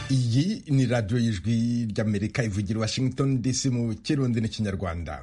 iyi ni radiyo y'ijwi ry'amerika ivugira washington dc mu kirundi n'ikinyarwanda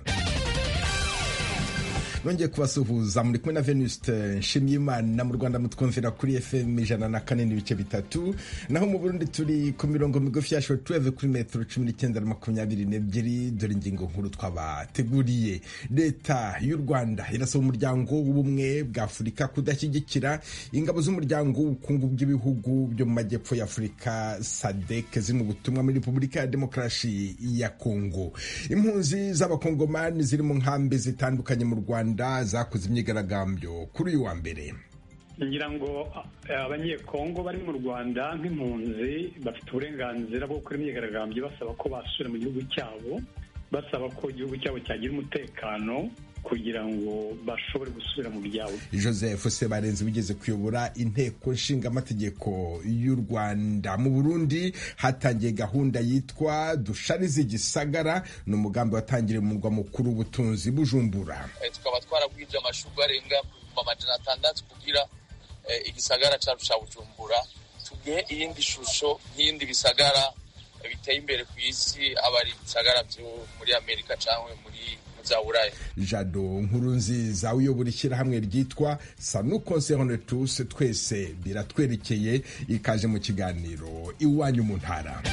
nongeye kubasuhuza muri kumwe na venuste nshimyimana mu rwanda mutwumvira kuri fm ijana na kane n'ibice bitatu naho mu burundi turi ku mirongo migufi ya shortwave kuri metero cumi n'icyenda na makumyabiri n'ebyiri dore ingingo nkuru twabateguriye leta y'u rwanda irasaba umuryango w'ubumwe bwa afurika kudashyigikira ingabo z'umuryango w'ubukungu bw'ibihugu byo mu majyepfo ya afurika sadek ziri mu butumwa muri repubulika ya demokarasi ya kongo impunzi z'abakongomani ziri mu nkambi zitandukanye mu rwanda zakoze imyigaragambyo kuri uyu wa mbere ngira ngo abanyekongo bari mu rwanda nk'impunzi bafite uburenganzira bwo gukora imyigaragambyo basaba ko basubira mu gihugu cyabo basaba ko igihugu cyabo cyagira umutekano kugira ngo bashobore gusubira mu byabo joseph sebarenzi wigeze kuyobora inteko nshingamategeko y'u rwanda mu burundi hatangiye gahunda yitwa dusharize igisagara ni umugambi watangiriye mu murwa mukuru w'ubutunzi bujumbura tukaba twaragwije amashuri arenga ku amajana atandatu kugira igisagara cyacu cya bujumbura tugihe iyindi shusho nk'iyindi bisagara biteye imbere ku isi aba ari ibisagara byo muri amerika cyangwa muri za buraya jado nkuru nziza uyobora ishyirahamwe ryitwa sanu concerne tous twese biratwerekeye ikaje mu kiganiro iwanyu mu ntara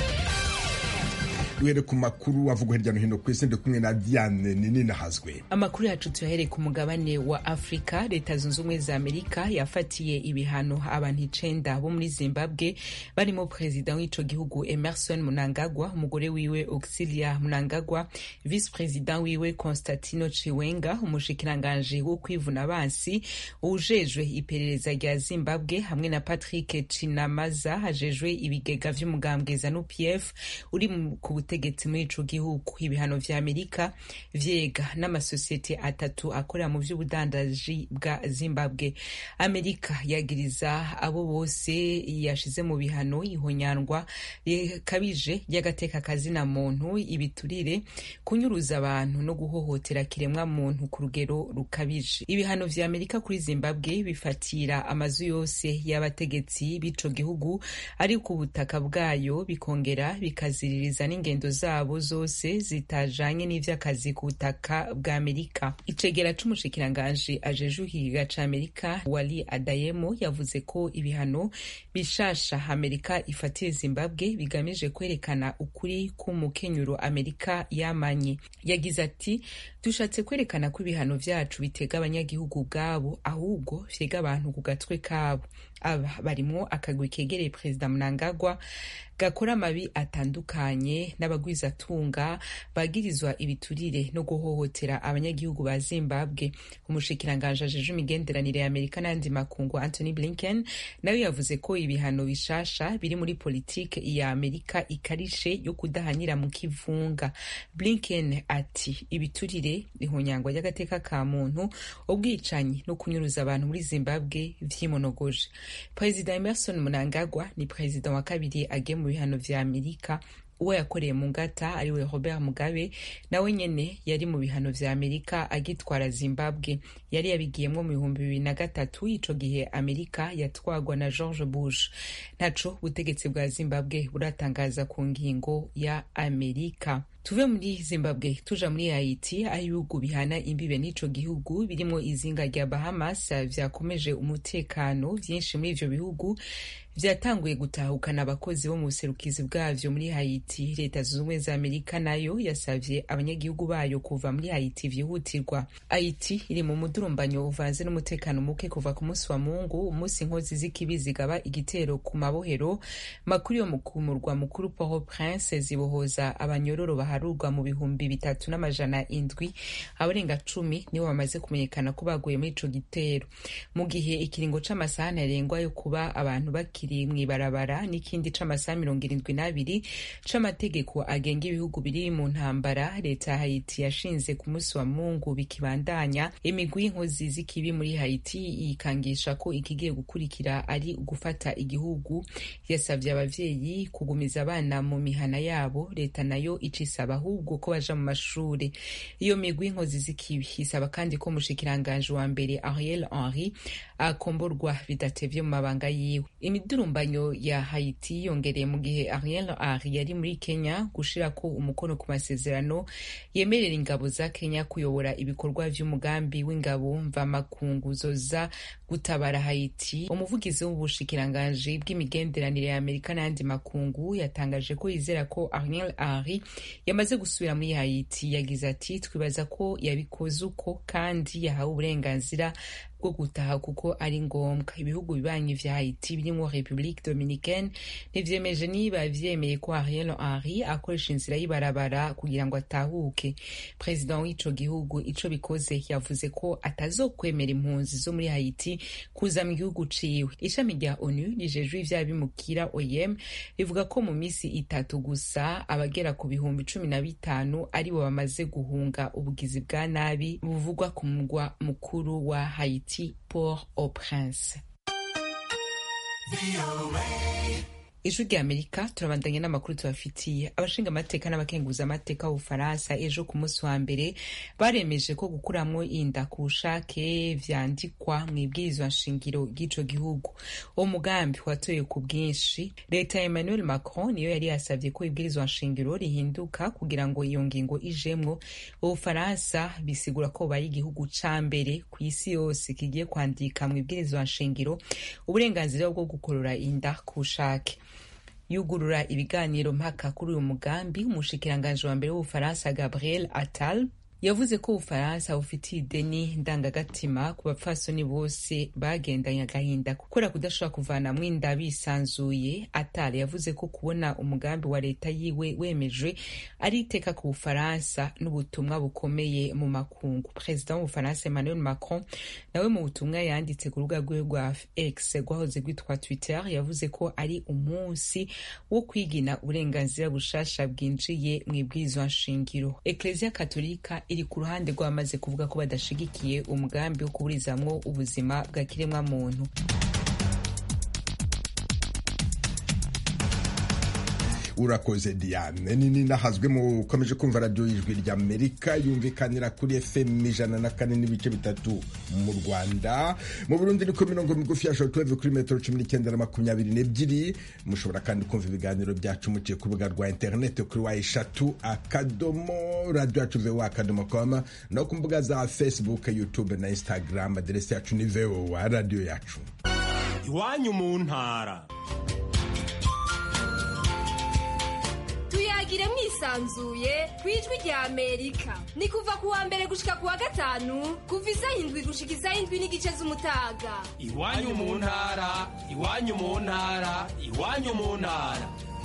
duhere ku makuru avugwa hirya no hino ku isi ndi kumwe na diane ninahazwe amakuru yacu tuyahereye ku mugabane wa afurika leta zunze ubumwe za amerika yafatiye ibihano abantu icenda bo muri zimbabwe barimo perezida w'ico gihugu emerson munangagwa umugore wiwe auxilia munangagwa vice perezida wiwe constantino chiwenga umushikiranganji wo kwivuna abansi ujejwe iperereza rya zimbabwe hamwe na patrick chinamaza ajejwe ibigega vy'umugambwe zanu pf uri ku ubutegetsi muri ico gihugu ibihano vya amerika vyega n'amasosiyete atatu akorera mu vy'ubudandaji bwa zimbabwe amerika yagiriza abo bose yashize mu bihano ihonyandwa rikabije ry'agateka kazina muntu ibiturire kunyuruza abantu no guhohotera kiremwa muntu ku rugero rukabije ibihano vya amerika kuri zimbabwe bifatira amazu yose y'abategetsi b'ico gihugu ari ku butaka bwayo bikongera bikaziririza n'ingendo ingendo zabo zose zitajanye n'ivy'akazi ku butaka bwa amerika icegera c'umushikiranganji ajeje uhiga ca amerika wali adayemo yavuze ko ibihano bishasha amerika ifatiye zimbabwe bigamije kwerekana ukuri k'umukenyuro amerika yamanye yagize ati dushatse kwerekana ko ibihano vyacu bitega abanyagihugu ubwabo ahubwo vyega abantu ku gatwe kabo aba barimwo akagwi kegereye perezida mnangagwa gakora amabi atandukanye n'abagwizatunga bagirizwa ibiturire no guhohotera abanyagihugu ba zimbabwe umushikiranganji ajeje imigenderanire ya amerika n'ayandi makungu anthony blinken nawe yavuze ko ibihano bishasha biri muri politike ya amerika ikarishe yo kudahanyira mu kivunga blinken ati ibiturire ihonyangwa ry'agateka ka muntu ubwicanyi no kunyuruza abantu muri zimbabwe vyimonogoje perezida emerson mnangagwa ni perezida wa kabiri agiye mu bihano vya amerika uwo yakoreye mu ngata ariwe robert mugabe nawe nyene yari mu bihano vya amerika agitwara zimbabwe yari yabigiyemwo mu bihumbi bibiri na gatatu ico gihe amerika yatwagwa na george bush ntaco ubutegetsi bwa zimbabwe buratangaza ku ngingo ya amerika tuve muri zimbabwe tuja muri haiti aho ibihugu bihana imbibe n'ico gihugu birimwo izinga rya bahamas vyakomeje umutekano vyinshi muri ivyo bihugu vyatanguye gutahukana abakozi bo mu buserukizi bwavyo muri haiti leta zunze ubumwe za amerika nayo yasavye abanyagihugu bayo kuva muri haiti vyihutirwa haiti iri mu mudurumbanyo uvanze n'umutekano muke kuva ku munsi wa mungu umunsi inkozi z'ikibi zigaba igitero ku mabohero makuru yo ku murwa mukuru port prince zibohoza abanyororo baharurwa mu bihumbi bitatu n'amajana indwi abarenga cumi nibo bamaze kumenyekana ko baguye muri ico gitero mu gihe ikiringo c'amasaha ntarengwa yo kuba abantu bakiri mw'ibarabara n'ikindi c'amasaha mirongo irindwi n'abiri c'amategeko agenga ibihugu biri mu ntambara leta ya haiti yashinze ku munsi wa mungu bikibandanya imigwi y'inkozi z'ikibi muri haiti yikangisha ko ikigiye gukurikira ari ugufata igihugu yasavye abavyeyi kugumiza abana mu mihana yabo leta nayo ica isaba ahubwo ko baja mu mashure iyo migwi inkozi z'ikibi isaba kandi ko umushikiranganji wa mbere ariel henry akomborwa bidatevye mu mabanga yiwe imidurumbanyo ya haiti yongereye mu gihe ariel henry yari muri kenya gushirako umukono ku masezerano yemerera ingabo za kenya kuyobora ibikorwa vy'umugambi w'ingabo mvamakungu zoza gutabara haiti umuvugizi w'ubushikiranganji bw'imigenderanire ya amerika n'ayandi makungu yatangaje ko yizera ko ariel henry yamaze gusubira muri haiti yagize ati twibaza ko yabikoze uko kandi yahawe uburenganzira bwo gutaha kuko ari ngombwa ibihugu bibanyi vya haiti birimwo republique dominicaine ntivyemeje niba vyemeye ko ariel henry akoresha inzira y'ibarabara kugira ngo atahuke perezida w'ico gihugu ico bikoze yavuze ko atazokwemera impunzi zo muri haiti kuza mu gihugu ciwe ishami rya onu rijejwe ivy'abimukira oyem rivuga ko mu misi itatu gusa abagera ku bihumbi cumi na bitanu aribo bamaze guhunga ubugizi bwa nabi buvugwa ku mugwa mukuru wa haiti port au prince ijwi rya amerika turabandanya n'amakuru tubafitiye abashinga amateka n'abakenguza amateka b'ubufaransa ejo ku munsi wa mbere baremeje ko gukuramwo inda ku bushake vyandikwa mu ibwirizwa nshingiro ry'ico gihugu uwo mugambi watoye ku bwinshi leta ya emmanuel macron niyo yari yasavye ko ibwirizwa nshingiro rihinduka kugira ngo iyo ngingo ijemwo ubufaransa bisigura ko bubaye igihugu ca mbere ku isi yose kigiye kwandika mu ibwirizwa nshingiro uburenganzira bwo gukorora inda ku bushake yugurura ibiganiro mpaka kuri uyu mugambi umushikiranganji wa mbere w'ubufaransa gabriel attal yavuze ko ubufaransa bufitiye ideni ndangagatima ku bapfasoni bose bagendanye agahinda kubera kudashobora kuvanamwo inda bisanzuye atale yavuze ko kubona umugambi wa leta yiwe wemejwe ari iteka ku bufaransa n'ubutumwa bukomeye mu makungu perezida w'ubufaransa emmanuel macron nawe mu butumwa yanditse ku rubuga rwiwe rwa x rwahoze rwitwa twitter yavuze ko ari umunsi wo kwigina uburenganzira bushasha bwinjiye mu ibwirizwa nshingiro ekleziya katolika iri ku ruhande rw'abamaze kuvuga ko badashigikiye umugambi wo kuburizamwo ubuzima bwa kiremwa muntu urakoze diane nini nahazwe mukomeje kumva radiyo y'ijwi ry'amerika yumvikanira kuri fm ijana na kane n'ibice bitatu mu rwanda mu burundi ni ku mirongo migufi ya shotuweve kuri metero cumi n'icyenda na makumyabiri n'ebyiri mushobora kandi kumva ibiganiro byacu muciye ku rubuga rwa interineti kuri wa eshatu akadomo radiyo yacu vewa akadomo koma no ku mbuga za facebook youtube na instagram aderesi yacu ni vowa radiyo yacu iwanyu mu ntara tuyagire mwisanzuye ku ijwi rya amerika ni kuva ku wa mbere gushika ku wa gatanu kuva isaha indwi gushika isaha indwi n'igice z'umutaga iwanyu mu ntara iwanyu mu ntara iwanyu mu ntara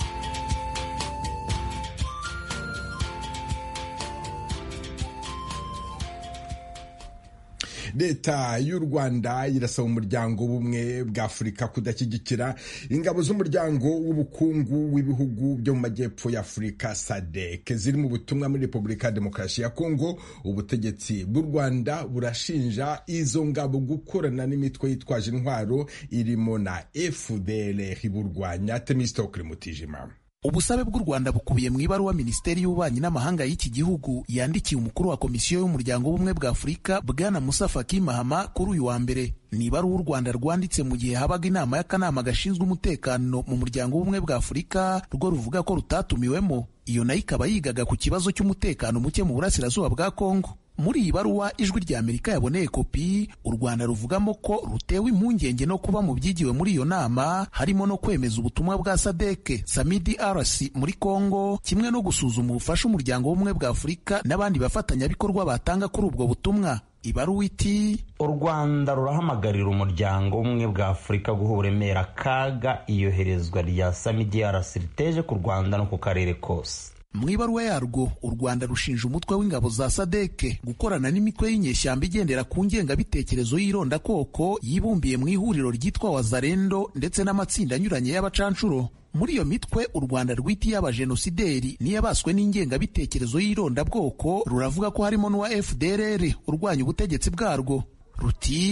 leta y'u rwanda irasaba umuryango w'ubumwe bwa afurika kudashyigikira ingabo z'umuryango w'ubukungu w'ibihugu byo mu majyepfo ya afurika sadek ziri mu butumwa muri repubulika ya demokarasi ya kongo ubutegetsi bw'u rwanda burashinja izo ngabo gukorana n'imitwe yitwaje intwaro irimo na fdr burwanya temistokle mutijima ubusabe bw'u rwanda bukubiye mu ibaruwa minisiteri y'ububanyi n'amahanga y'iki gihugu yandikiye umukuru wa komisiyo y'umuryango w'ubumwe bwa afurika bwana musa faki mahama kuri uyu wa mbere ni ibaruwa u rwanda rwanditse mu gihe habaga inama y'akanama gashinzwe umutekano mu muryango w'ubumwe bwa afurika rwo ruvuga ko rutatumiwemo iyo nayo ikaba yigaga ku kibazo cy'umutekano muke mu burasirazuba bwa kongo muri iyi baruwa ijwi rya amerika yaboneye kopi u rwanda ruvugamo ko rutewe impungenge no kuba mu byigiwe muri iyo nama harimo no kwemeza ubutumwa bwa sadeke samidi arasi muri kongo kimwe no gusuzuma ubufasha umuryango w'ubumwe bwa afurika n'abandi bafatanyabikorwa batanga kuri ubwo butumwa ibaruwa iti u rwanda rurahamagarira umuryango w'ubumwe bwa afurika guha uburemere akaga iyoherezwa rya samidi arasi riteje ku rwanda no ku karere kose mu ibaruwa yarwo u rwanda rushinja umutwe w'ingabo za sadeke gukorana n'imitwe y'inyeshyamba igendera ku ngengabitekerezo y'irondakoko yibumbiye mu ihuriro ryitwa wazarendo ndetse n'amatsinda anyuranye y'abacanshuro muri iyo mitwe u rwanda rwitiye abajenosideri n'iyabaswe n'ingengabitekerezo y'irondabwoko ruravuga ko harimo n'uwa fdrr urwanya ubutegetsi bwarwo ruti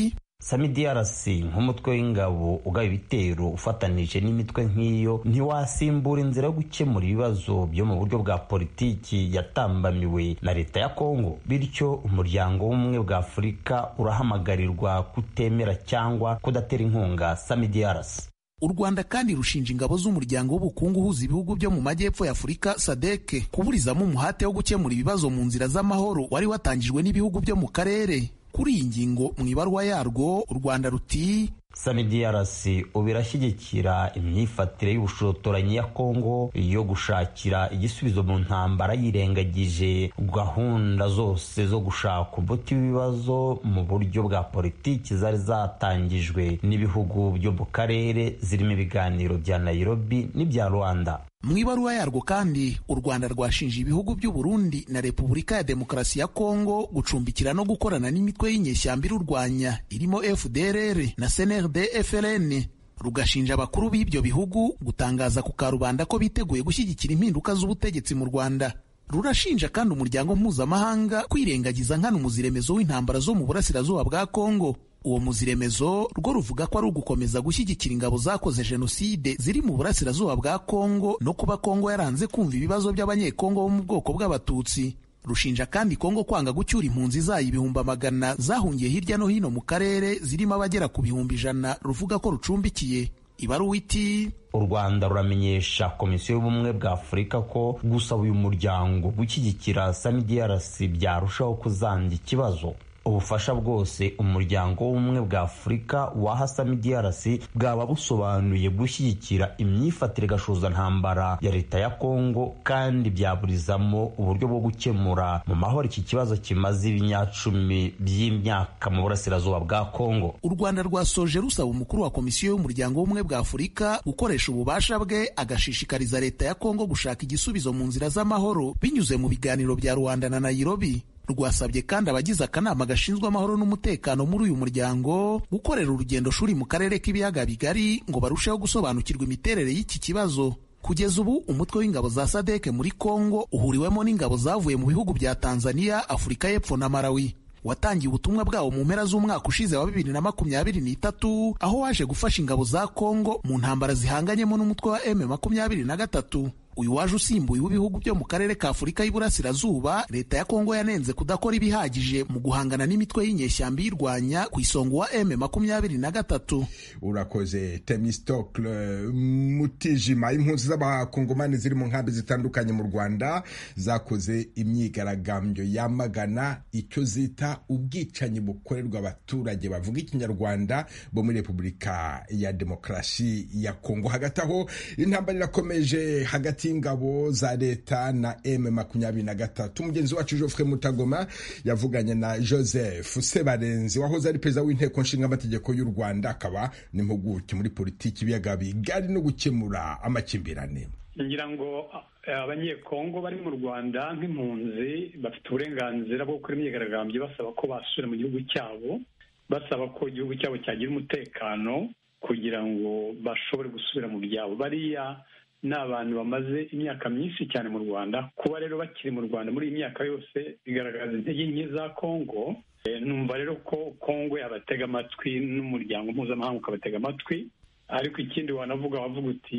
samidiarasi nk'umutwe w'ingabo ugaba ibitero ufatanije n'imitwe nk'iyo ntiwasimbura inzira yo gukemura ibibazo byo mu buryo bwa politiki yatambamiwe na leta ya kongo bityo umuryango w'ubumwe bwa afurika urahamagarirwa kutemera cyangwa kudatera inkunga samidiarasi u rwanda kandi rushinja ingabo z'umuryango w'ubukungu uhuza ibihugu byo mu majyepfo ya afurika sadeke kuburizamo umuhate wo gukemura ibibazo mu nzira z'amahoro wari watangijwe n'ibihugu byo mu karere kuri iyi ngingo mu ibaruwa yarwo u rwanda ruti samidiarasi ubu irashyigikira imyifatire y'ubushotoranyi ya kongo yo gushakira igisubizo mu ntambara yirengagije gahunda zose zo gushaka umuti w'ibibazo mu buryo bwa politiki zari zatangijwe n'ibihugu byo mu karere zirimo ibiganiro bya nairobi n'ibya rwanda mu ibaruwa yarwo kandi u rwanda rwashinje ibihugu by'u Burundi na repubulika ya demokarasi ya kongo gucumbikira no gukorana n'imitwe y'inyeshyamba irurwanya irimo fdrr na cnrd fln rugashinja abakuru b'ibyo bihugu gutangaza ku karubanda ko biteguye gushyigikira impinduka z'ubutegetsi mu rwanda rurashinja kandi umuryango mpuzamahanga kwirengagiza nkana umuziremezo w'intambara zo mu burasirazuba bwa kongo uwo muziremezo rwo ruvuga ko ari ugukomeza gushyigikira ingabo zakoze jenoside ziri mu burasirazuba bwa kongo no kuba kongo yaranze kumva ibibazo by'abanyekongo bo mu bwoko bw'abatutsi rushinja kandi kongo kwanga gucyura impunzi zayo ibihumbi amagana zahungiye hirya no hino mu karere zirimo abagera ku bihumbi ijana ruvuga ko rucumbikiye ibaruwa iti u rwanda ruramenyesha komisiyo y'ubumwe bwa afurika ko gusaba uyu muryango gushyigikira samidiarasi byarushaho kuzanga ikibazo ubufasha bwose umuryango w'ubumwe bwa afurika waha samidiarasi bwaba busobanuye gushyigikira imyifatire ntambara ya leta ya kongo kandi byaburizamo uburyo bwo gukemura mu mahoro iki kibazo kimaze ibinyacumi by'imyaka mu burasirazuba bwa kongo u rwanda rwasoje rusaba umukuru wa komisiyo y'umuryango w'ubumwe bwa afurika gukoresha ububasha bwe agashishikariza leta ya kongo gushaka igisubizo mu nzira z'amahoro binyuze mu biganiro bya rwanda na nairobi rwasabye kandi abagize akanama gashinzwe amahoro n'umutekano muri uyu muryango gukorera urugendo shuri mu karere k'ibiyaga bigari ngo barusheho gusobanukirwa imiterere y'iki kibazo kugeza ubu umutwe w'ingabo za sadeke muri kongo uhuriwemo n'ingabo zavuye mu bihugu bya tanzania afurika y'epfo na malawi watangiye ubutumwa bwawo mu mpera z'umwaka ushize wa bibiri na makumyabiri n'itatu aho waje gufasha ingabo za kongo mu ntambara zihanganyemo n'umutwe wa m makumyabiri na gatatu uyu waje usimbuye w'ibihugu byo mu karere ka afurika y'iburasirazuba leta ya kongo yanenze kudakora ibihagije mu guhangana n'imitwe y'inyeshyamba iyirwanya ku isonga wa m makumyabiri na gatatu urakoze temistokle mutijima impunzi z'abakongomani ziri mu nkambi zitandukanye mu rwanda zakoze imyigaragambyo yamagana icyo zita ubwicanyi bukorerwa abaturage bavuga ikinyarwanda bo muri repubulika ya demokarasi ya kongo hagati aho intambara irakomeje hagati y'ingabo za leta na m makumyabiri na gatatu umugenzi wacu Geoffrey Mutagoma yavuganye na Joseph Sebarenzi wahoze ari perezida w'inteko nshingamategeko y'u Rwanda akaba n'impuguke muri politiki ibiyaga bigari no gukemura amakimbirane ngira ngo abanyekongo bari mu rwanda nk'impunzi bafite uburenganzira bwo gukora imyigaragambyo basaba ko basubira mu gihugu cyabo basaba ko igihugu cyabo cyagira umutekano kugira ngo bashobore gusubira mu byabo bariya ni abantu bamaze imyaka myinshi cyane mu rwanda kuba rero bakiri mu rwanda muri iyi myaka yose bigaragaza intege nke za kongo numva rero ko kongo yabatega amatwi n'umuryango mpuzamahanga ukabatega amatwi ariko ikindi wanavuga wavuga uti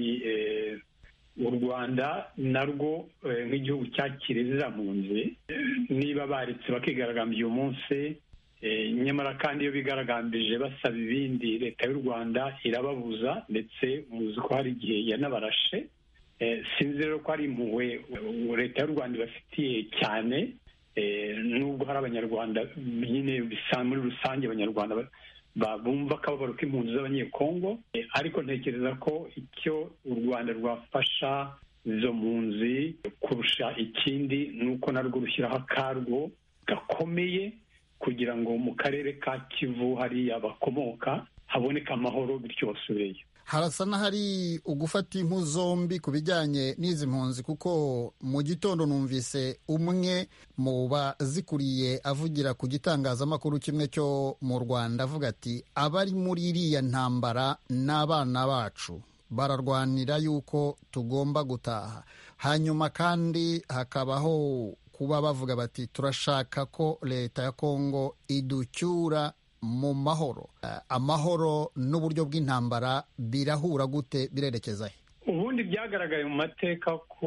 u rwanda narwo nk'igihugu cyakiriye ziriya mpunzi niba baretse bakigaragambya uyu munsi nyamara kandi iyo bigaragambije basaba ibindi leta y'u rwanda irababuza ndetse muzi ko hari igihe yanabarashe sinzi rero ko ari impuhwe leta y'u rwanda ibafitiye cyane nubwo hari abanyarwanda nyine muri rusange abanyarwanda bumva akababaro k'impunzi z'abanyekongo ariko ntekereza ko icyo u rwanda rwafasha izo mpunzi kurusha ikindi ni uko narwo rushyiraho akarwo gakomeye kugira ngo mu karere ka kivu hariya bakomoka haboneke amahoro bityo basubireyo harasa n'ahari ugufata impu zombi ku bijyanye n'izi mpunzi kuko mu gitondo numvise umwe mu bazikuriye avugira ku gitangazamakuru kimwe cyo mu rwanda avuga ati abari muri iriya ntambara n'abana bacu bararwanira yuko tugomba gutaha hanyuma kandi hakabaho kuba bavuga bati turashaka ko leta ya kongo iducyura mu mahoro amahoro n'uburyo bw'intambara birahura gute birerekeza he ubundi byagaragaye mu mateka ko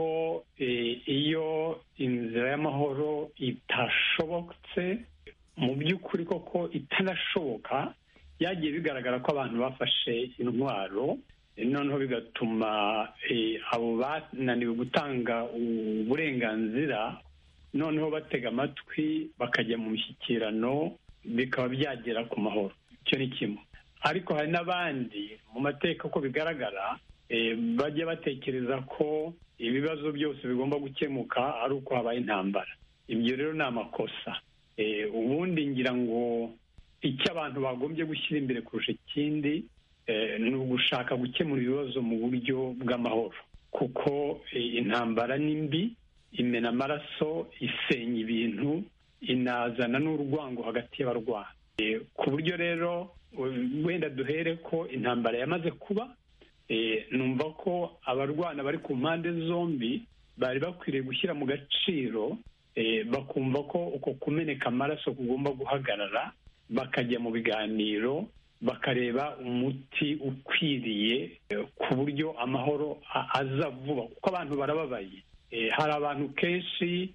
iyo inzira y'amahoro itashobotse mu by'ukuri koko itanashoboka byagiye bigaragara ko abantu bafashe intwaro noneho bigatuma abo bananiwe gutanga uburenganzira noneho batega amatwi bakajya mu mishyikirano bikaba byagera ku mahoro icyo ni kimwe ariko hari n'abandi mu mateka ko bigaragara bajya batekereza ko ibibazo byose bigomba gukemuka ari uko habaye intambara ibyo rero ni amakosa ubundi ngira ngo icyo abantu bagombye gushyira imbere kurusha ikindi ni ugushaka gukemura ibibazo mu buryo bw'amahoro kuko intambara ni mbi imena amaraso isenya ibintu inazana n'urwango hagati y'abarwana ku buryo rero wenda duhere ko intambara yamaze kuba numva ko abarwana bari ku mpande zombi bari bakwiriye gushyira mu gaciro bakumva ko uko kumeneka amaraso kugomba guhagarara bakajya mu biganiro bakareba umuti ukwiriye ku buryo amahoro aza vuba kuko abantu barababaye hari abantu kenshi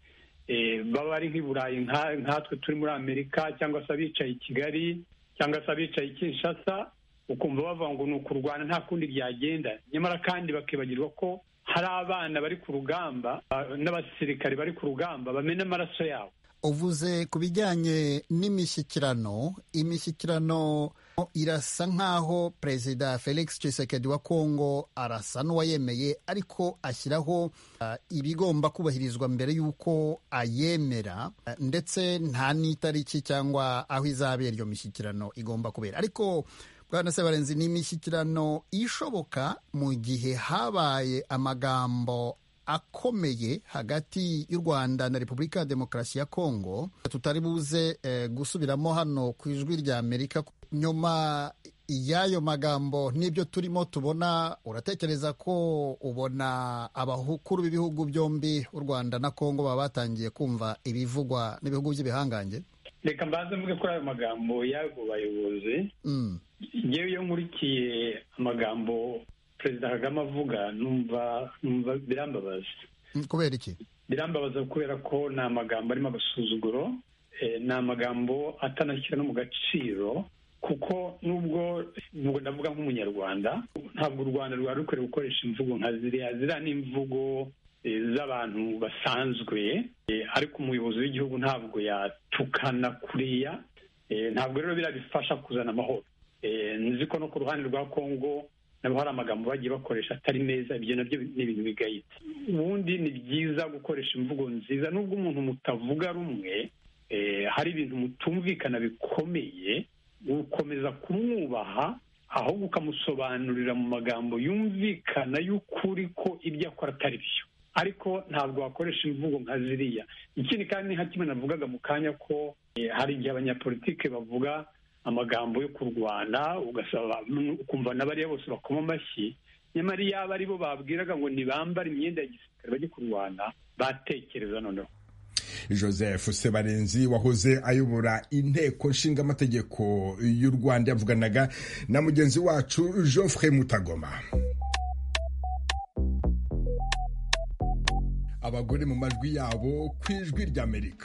baba ari nk'i burayi nkatwe turi muri amerika cyangwa se abicaye i kigali cyangwa se abicaye i kinshasa ukumva bavuga ngo ni ukurwana nta kundi byagenda nyamara kandi bakibagirwa ko hari abana bari ku rugamba n'abasirikare bari ku rugamba bamena amaraso yabo uvuze ku bijyanye n'imishyikirano imishyikirano irasa nk'aho perezida felix Tshisekedi wa kongo arasa n'uwayemeye ariko ashyiraho uh, ibigomba kubahirizwa mbere y'uko ayemera uh, ndetse nta n'itariki cyangwa aho izabera iyo mishyikirano igomba kubera ariko bwana sebarenzi ni imishyikirano ishoboka mu gihe habaye amagambo akomeye hagati y'u rwanda na repubulika ya demokarasi ya kongo tutari buze eh, gusubiramo hano ku ijwi rya amerika nyuma y'ayo magambo n'ibyo turimo tubona uratekereza ko ubona abakuru b'ibihugu byombi u rwanda na kongo baba batangiye kumva ibivugwa n'ibihugu by'ibihangange reka mbanze mvuge kuri ayo magambo y'abo bayobozi ngewe iyo nkurikiye amagambo perezida kagame avuga numva numva birambabaza kubera iki birambabaza kubera ko ni amagambo arimo agasuzuguro ni amagambo atanashyira no mu gaciro kuko nubwo nubwo ndavuga nk'umunyarwanda ntabwo u rwanda rwari rukwiriye gukoresha imvugo nka ziriya ziriya ni imvugo z'abantu basanzwe ariko umuyobozi w'igihugu ntabwo yatukana kuriya ntabwo rero biriya bifasha kuzana amahoro nzi ko no ku ruhande rwa kongo nabo hari amagambo bagiye bakoresha atari meza ibyo nabyo ni ibintu bigayitse ubundi ni byiza gukoresha imvugo nziza nubwo umuntu mutavuga rumwe hari ibintu mutumvikana bikomeye gukomeza kumwubaha ahubwo ukamusobanurira mu magambo yumvikana y'ukuri ko ibyo akora atari byo ariko ntabwo wakoresha imvugo nka ziriya ikindi kandi ni nka kimwe navugaga mu kanya ko hari igihe abanyapolitike bavuga amagambo yo kurwana ukumva na bariya bose bakoma amashyi nyamara iyo aba ari bo babwiraga ngo ntibambare imyenda ya gisirikare bajye kurwana batekereza noneho joseph sebarenzi wahoze ayobora inteko nshingamategeko y'u rwanda yavuganaga na mugenzi wacu geoffrey mutagoma abagore mu majwi yabo ku ijwi ry'amerika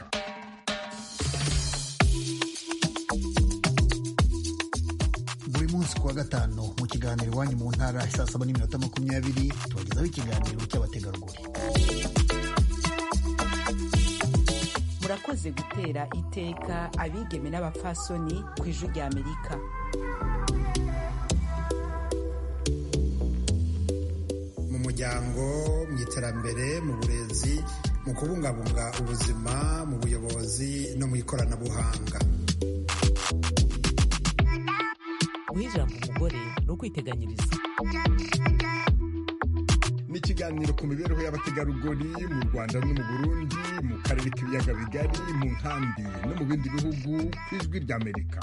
buri munsi ku wa gatanu mu kiganiro iwanyu mu ntara saa saba n'iminota makumyabiri tubagezaho ikiganiro cy'abategarugori murakoze gutera iteka abigeme n'abapfasoni ku ijwi rya amerika mu muryango mu iterambere mu burezi mu kubungabunga ubuzima mu buyobozi no mu ikoranabuhanga guha ijambo umugore ni ukwiteganyiriza ni ikiganiro ku mibereho y'abategarugori mu rwanda no mu burundi mu karere k'ibiyaga bigari mu nkambi no mu bindi bihugu ku ijwi ry'amerika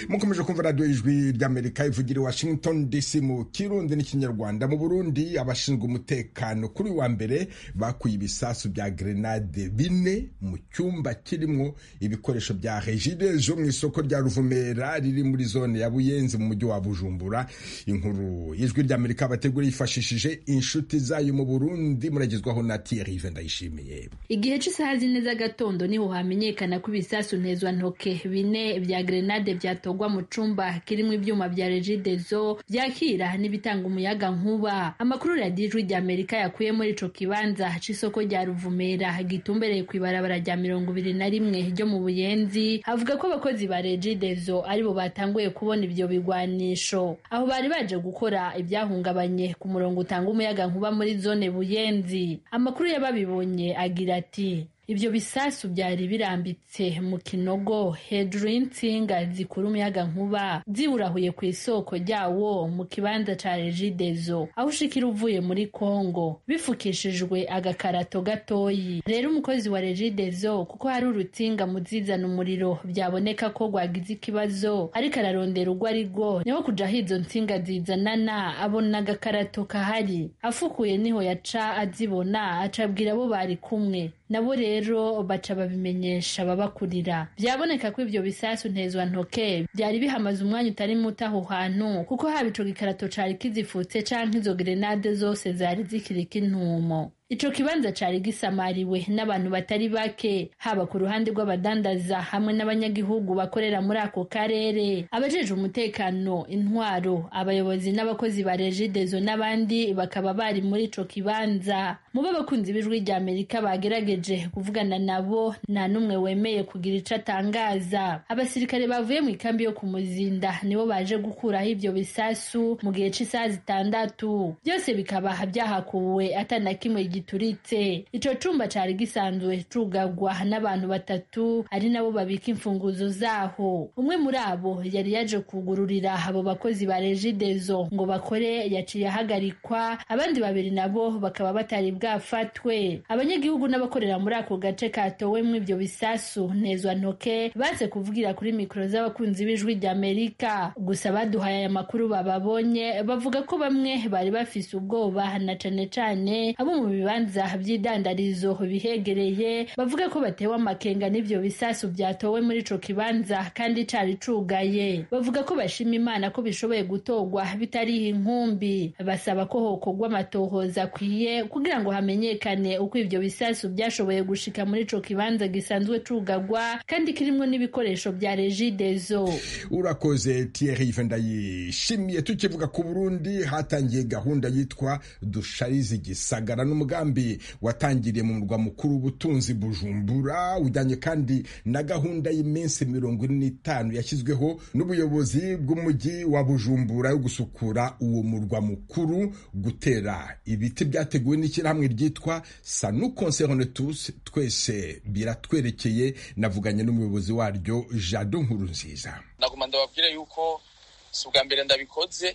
mukomeje kumva radiyo ijwi ry'amerika ivugira i washington dc mu kirundi n'ikinyarwanda mu burundi abashinzwe umutekano kuri wa mbere bakuye ibisasu bya grenade bine mu cyumba kirimo ibikoresho bya regide zo mu isoko rya ruvumera riri muri zone ya buyenzi mu mujyi wa bujumbura inkuru y'ijwi ry'amerika bategura yifashishije inshuti zayo mu burundi muragezwaho na thierry ndayishimiye igihe cy'isaha zine z'agatondo niho hamenyekana ko ibisasu ntezwantoke bine bya grenade byatogwa mu cumba kirimo ibyuma bya regidezo byakira n'ibitanga umuyaga nkuba amakuru radiyo ijwi rya amerika yakuye muri ico kibanza c'isoko rya ruvumera gitumbereye ku ibarabara rya mirongo ibiri na rimwe ryo mu buyenzi avuga ko abakozi ba regidezo aribo batanguye kubona ibyo bigwanisho aho bari baje gukora ibyahungabanye ku murongo utanga umuyaga nkuba muri zone buyenzi amakuru y'ababibonye agira ati ibyo bisasu byari birambitse mu kinogo hejuru y'insinga zikura umuyaga nkuba ziwurahuye ku isoko ryawo mu kibanza ca regidezo aho ushikira uvuye muri kongo bifukishijwe agakarato gatoyi rero umukozi wa regidezo kuko hari urutsinga muzizana umuriro byaboneka ko rwagize ikibazo ariko ararondera urwo ari rwo niho kuja aho izo nsinga zizanana abona agakarato kahari afukuye niho yaca azibona acabwira abo bari kumwe nabo rero baca babimenyesha ababakurira byaboneka ko ibyo bisasu ntezwa ntoke byari bihamaze umwanya utari muto aho hantu kuko haba ico gikarato cari kizifutse canke izo grenade zose zari zikiriko intumo ico kibanza cari gisamariwe n'abantu batari bake haba ku ruhande rw'abadandaza hamwe n'abanyagihugu bakorera muri ako karere abajejwe umutekano intwaro abayobozi n'abakozi ba regidezo n'abandi bakaba bari muri ico kibanza mu b'abakunzi b'ijwi rya amerika bagerageje kuvugana nabo nta n'umwe wemeye kugira ico atangaza abasirikare bavuye mu ikambi yo ku muzinda nibo baje gukuraho ivyo bisasu mu gihe c'isaha zitandatu byose bikaba byahakuwe atana kimwe gituritse ico cumba cari gisanzwe cugagwa n'abantu batatu ari nabo babika imfunguzo zaho umwe muri abo yari yaje kugururira abo bakozi ba regidezo ngo bakore yaciye ahagarikwa abandi babiri nabo bakaba batari bwafatwe abanyagihugu n'abakorera muri ako gace katowemwo ivyo bisasu ntezwa ntoke baze kuvugira kuri mikoro z'abakunzi b'ijwi rya amerika gusa baduhaye aya makuru bababonye bavuga ko bamwe bari bafise ubwoba na cane cane abo mu bibanza vy'idandarizo bihegereye bavuga ko batewe amakenga n'ivyo bisasu vyatowe muri ico kibanza kandi cari cugaye bavuga ko bashima imana ko bishoboye gutorwa bitariho inkumbi basaba ko hokorwa amatohoza akwiye kugira ngo hamenyekane uko ivyo bisasu vyashoboye gushika muri ico kibanza gisanzwe cugagwa kandi kirimwo n'ibikoresho vya regidezo urakoze Thierry ndayishimiye tukivuga ku Burundi hatangiye gahunda yitwa dusharize igisagara n'umugambi watangiriye mu murwa mukuru w'ubutunzi Bujumbura ujyanye kandi na gahunda y'iminsi mirongo ine n'itanu yashyizweho n'ubuyobozi bw'umujyi wa Bujumbura yo gusukura uwo murwa mukuru gutera ibiti byateguwe n'ishyirahamwe ryitwa Sanu Concerne Tous twese biratwerekeye navuganye n'umuyobozi waryo Jado Nkurunziza naguma ndababwire yuko si ubwa mbere ndabikoze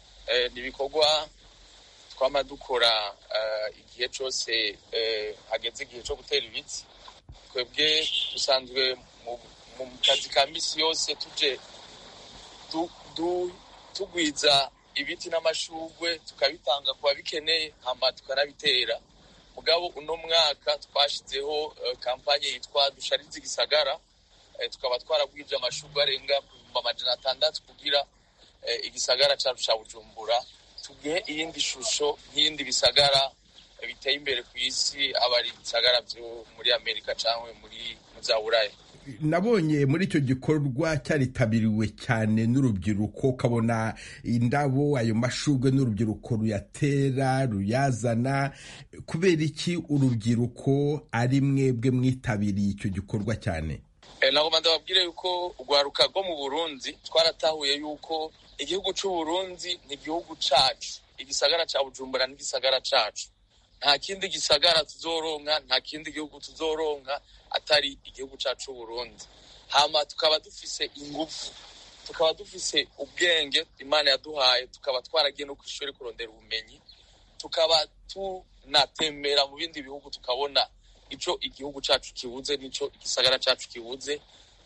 ni ibikorwa twama dukora igihe cyose hageze igihe cyo gutera ibiti twebwe dusanzwe mu kazi ka misi yose tuje tugwiza ibiti n'amashugwe tukabitanga ku babikeneye hama tukanabitera mugabo uno mwaka twashyizeho kampanye yitwa dusharize igisagara tukaba twaragwije amashugwe arenga ku bihumbi amajana atandatu kugira igisagara cyacu cya bujumbura tugihe iyindi shusho nk'iyindi bisagara biteye imbere ku isi aba ari ibisagara byo muri amerika cyangwa muri za buraya nabonye muri icyo gikorwa cyaritabiriwe cyane n'urubyiruko ukabona indabo ayo mashurwe n'urubyiruko ruyatera ruyazana kubera iki urubyiruko ari mwebwe mwitabiriye icyo gikorwa cyane ntabwo ndababwire yuko urwaruka rwo mu burundi twaratahuye yuko igihugu cy'u Burundi ni igihugu cyacu igisagara cya bujumbura n'igisagara cyacu nta kindi gisagara tuzoronka nta kindi gihugu tuzoronka atari igihugu cyacu Burundi hama tukaba dufise ingufu tukaba dufise ubwenge imana yaduhaye tukaba twaragiye no ku ishuri kurondera ubumenyi tukaba tunatembera mu bindi bihugu tukabona ico igihugu cyacu kibuze n'ico igisagara cyacu kibuze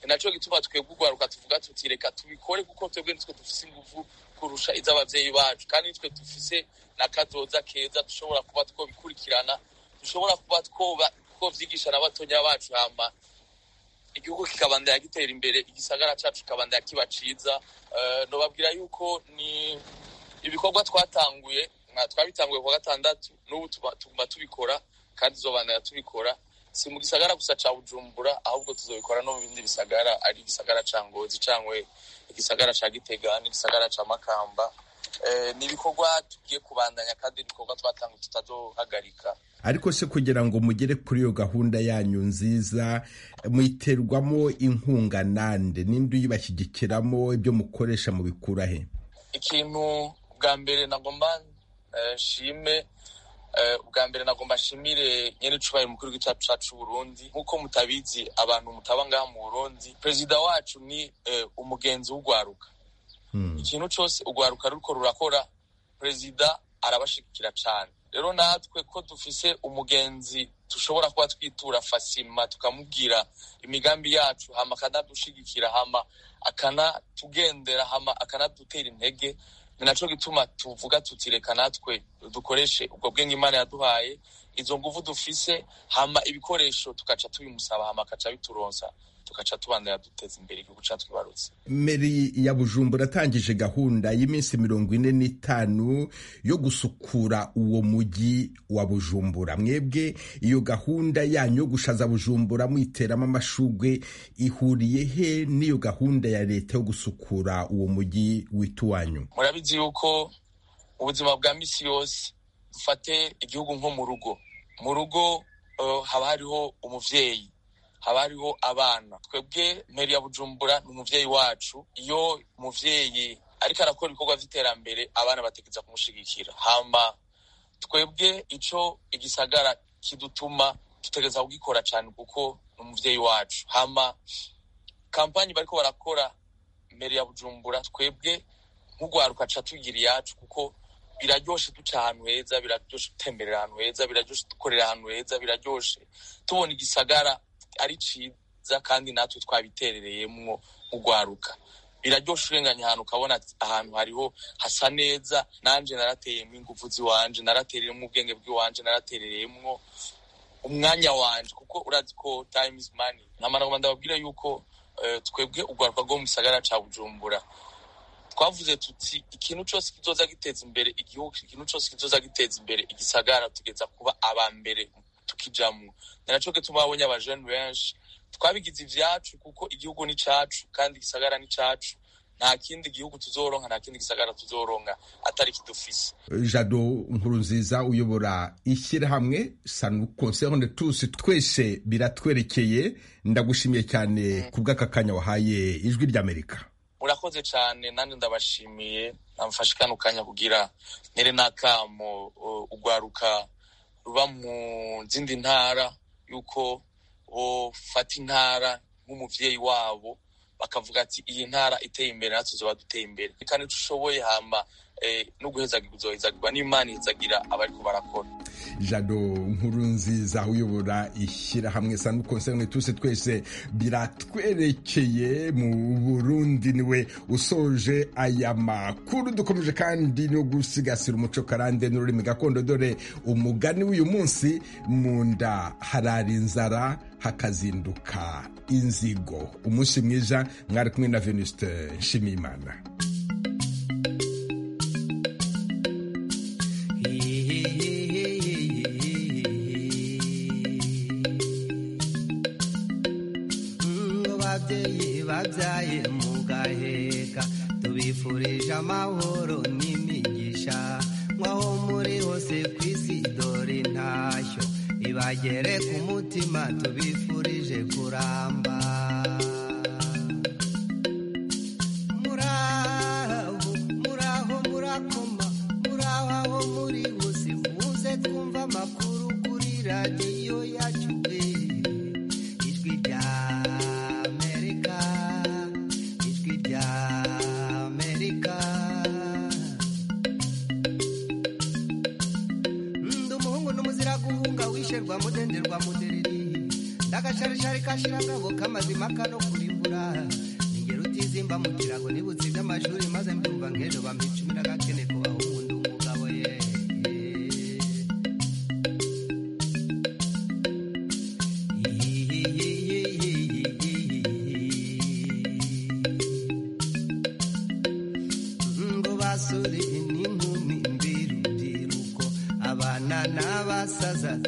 ni naco gituma twebwe urwaruka tuvuga tuti reka tubikore kuko twebwe nitwe dufise inguvu kurusha iz'abavyeyi bacu kandi nitwe dufise n'akazoza keza dushobora kuba twobikurikirana dushobora kuba twoba twovyigisha na batonya bacu hama igihugu kikabandanya gitera imbere igisagara cacu kikabandanya kiba ciza uh, nobabwira yuko ni ibikorwa twatanguye twabitanguye kuwa gatandatu n'ubu tuguma tubikora kandi tuzobandanya tubikora si mu gisagara gusa ca bujumbura ahubwo tuzobikora no mu bindi bisagara ari igisagara ca ngozi cangwe igisagara ca gitega n'igisagara ca makamba ni ibikorwa tugiye kubandanya kandi ibikorwa twatanguye tutazohagarika ariko se kugira ngo mugere kuri iyo gahunda yanyu nziza mwiterwamo inkunga nande ninde uyibashyigikiramo ibyo mukoresha mubikura he ikintu bwa mbere nagomba nshime ubwa mbere nagomba nshimire nyene icubahiro umukuru w'igihugu cacu c'uburundi nk'uko mutabizi abantu mutaba ngaha mu burundi perezida wacu ni umugenzi w'urwaruka ikintu cose urwaruka ruriko rurakora perezida arabashigikira cane rero natwe ko dufise umugenzi dushobora kuba twitura fasima tukamubwira imigambi yacu hama akanadushigikira hama akanatugendera hama akanadutera intege ni naco gituma tuvuga tuti reka natwe dukoreshe ubwo bwenge imana yaduhaye izo nguvu dufise hama ibikoresho tugaca tubimusaba hama akaca bituronsa tugaca tubandanya duteza imbere igihugu cacu twibarutse meri ya bujumbura atangije gahunda y'iminsi mirongo ine n'itanu yo gusukura uwo mujyi wa bujumbura mwebwe iyo gahunda yanyu yo gushaza bujumbura mwiteramo amashugwe ihuriye he n'iyo gahunda ya leta yo gusukura uwo mujyi w'iwanyu murabizi yuko ubuzima bwa misi yose dufate igihugu nko mu rugo mu rugo uh, haba hariho umuvyeyi haba hariho abana twebwe mperi ya bujumbura ni umuvyeyi wacu iyo umuvyeyi ariko arakora ibikorwa vy'iterambere abana bategereza kumushigikira hama twebwe ico igisagara kidutuma dutegereza kugikora cane kuko ni umuvyeyi wacu hama kampanyi bariko barakora mperi ya bujumbura twebwe nk'urwaruka ca tugira iyacu kuko biraryoshe duca ahantu heza biraryoshe dutemberera ahantu heza biraryoshe dukorera ahantu heza biraryoshe tubona igisagara ari ciza kandi natwe twabiterereyemwo urwaruka biraryoshe urenganya ahantu ukabona ahantu hariho hasa neza nanje narateyemwo inguvu ziwanje naratereyemwo ubwenge bw'iwanje naraterereyemwo umwanya wanje kuko urazi ko time is money ntamanagoma ndababwira yuko uh, twebwe urwaruka rwo mu gisagara ca bujumbura twavuze tuti ikintu cose kizoza giteza imbere igihugu ikintu cose kizoza giteza imbere igisagara tugeza kuba aba mbere tukijamwo ni naco gituma babonye abajene benshi twabigize ivyacu kuko igihugu ni cacu kandi igisagara ni cacu nta kindi gihugu tuzoronka nta kindi gisagara tuzoronka atari kidufise jado nkuru nziza uyobora ishyirahamwe sanu concerne tous twese biratwerekeye ndagushimiye cyane ku bw'aka kanya wahaye ijwi ry'amerika murakoze cyane nanjye ndabashimiye namfashe kano kanya kugira ntere n'akamo urwaruka ruba mu zindi ntara yuko bofata intara nk'umuvyeyi wabo bakavuga ati iyi ntara iteye imbere natwe tuzoba duteye imbere kandi tushoboye hama no guhezagirwa uzohezagirwa n'imana ihezagira abariko barakora jado nkuru nziza uyobora ishyirahamwe sanu concerne tuse twese biratwerekeye mu burundi niwe usoje aya makuru dukomeje kandi no gusigasira umuco karande n'ururimi gakondo dore umugani w'uyu munsi mu nda harara inzara hakazinduka inzigo umunsi mwiza mwari kumwe na venuste nshimiyimana babyaye mugaheka tubifurije amahoro n'imigisha nk'aho muri hose ku isi dore intashyo ibagere ku mutima tubifurije kuramba muraho muraho murakoma muraho aho muri hose muze twumva amakuru kuri radiyo yacu ijwi rya rwa mudenderwa mudereri ndagasharishari kashira ngabo kamazima kano kuri ningero utizimba mu kirago nibutse iby'amashuri maze mbyumva nk'ejo bampa icumi n'agakene ko